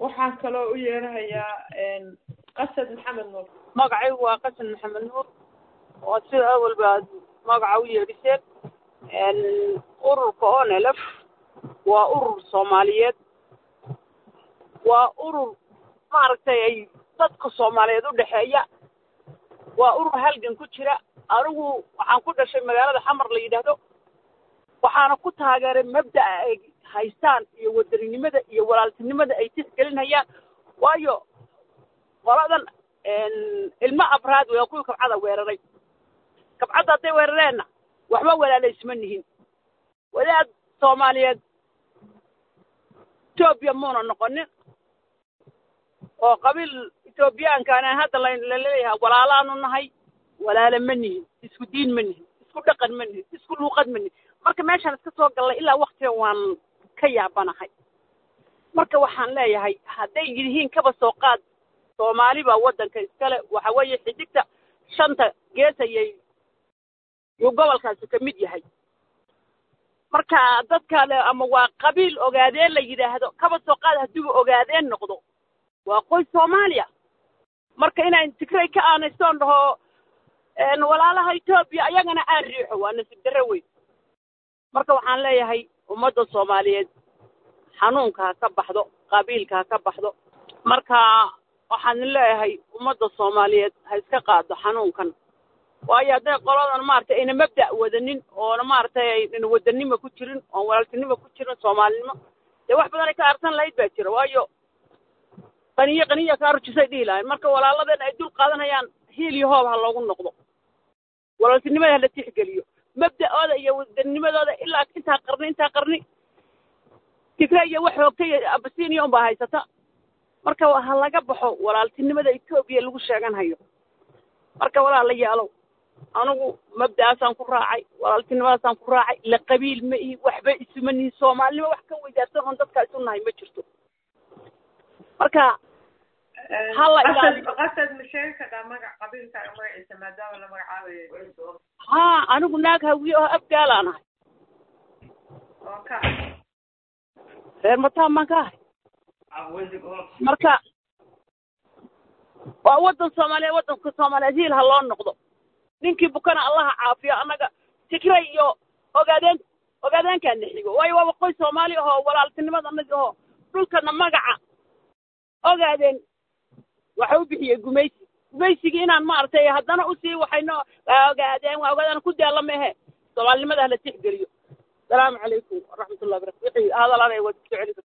waxaan kaloo u yeerahayaa qasad maxamed nuur magacaygu waa qasan maxamed nuur oo sida awalba aad magaca u yeedhiseen ururka onelf waa urur soomaaliyeed waa urur maaragtay ay dadka soomaaliyeed u dhexeeya waa urur halgan ku jira anigu waxaan ku dhashay magaalada xamar la yidhaahdo waxaana ku taageeray mabda'a ay haystaan iyo wadaninimada iyo walaaltinimada ay tisgelinayaan waayo qoladan ilmo abraad waa kuwii kabcada weeraray kabcadda hadday weerareenna waxba walaalaysma nihin wadaad soomaaliyeed etoobiya muuna noqonin oo qabiil etoobiyaankaana hadda laleeyahay walaalaanu nahay walaala ma nihin isku diin ma nihin isku dhaqan ma nihin isku luuqad ma nihin marka meeshaan iska soo gallay ilaa waktiga waan ka yaabanahay marka waxaan leeyahay hadday yihiin kaba soo qaad soomaali baa waddanka iskale waxa weeye xidigta shanta gees ayay yuu gobolkaasi ka mid yahay marka dadkale ama waa qabiil ogaadeen la yidhaahdo kaba soo qaad haddiiba ogaadeen noqdo waa qoys soomaaliya marka inaan tigray ka aanaystoon dhaho walaalaha etoobiya ayagana aan riixo waa nasiib darre weyn marka waxaan leeyahay ummadda soomaaliyeed xanuunka ha ka baxdo qabiilka ha ka baxdo marka waxaan leeyahay ummadda soomaaliyeed ha iska qaado xanuunkan waayo hadday qoladan maaragtay ayna mabda' wadanin oona maaragtay ayna wadanimo ku jirin oon walaaltinimo ku jirin soomaalinimo dee wax badan ay ka arsan lahayd baa jira waayo qaniyo qaniya kaa rujisay dhihi lahayn marka walaaladeen ay dul qaadanayaan hiil iyo hoob ha loogu noqdo walaaltinimada hala tixgeliyo mabda'ooda iyo wadanimadooda ilaa intaa qarni intaa qarni tigre iyo wax hoogtay abasiiniya unbaa haysata marka ha laga baxo walaaltinimada etoobiya lagu sheeganhayo marka walaala yaalow anigu mabda'aasaan ku raacay walaaltinimadaasaan ku raacay la qabiil ma ihi waxba isuma nihin soomaalinimo wax ka weydaarsan oon dadkaa isu nahay ma jirto marka hala ilaaliyo qasad ma sheegi kartaa magac qabiilkaaga magaciisa maadaama la magacaabayo haa anigu naag hawiye oo abgaalaan ahay oo ka reer mataan baan ka ahay marka waa waddan soomaaliyeed waddanka soomaaliyeed hiil ha loo noqdo ninkii bukana allaha caafiyo annaga tigray iyo ogaadeen ogaadeenkaana xigo waayo waaba qoys soomaali ahoo walaaltinimada anagi ahoo dhulkana magaca ogaadeen waxa u bixiyey gumaysi gumaysigii inaan maaragtay haddana usii waxayno waa ogaadeen waa ogaadeen ku daalla ma ahe soomaalinimada hala tixgeliyo asalaamu calaykum waraxmatullahi barakatu wixii hadal anay wada soo celi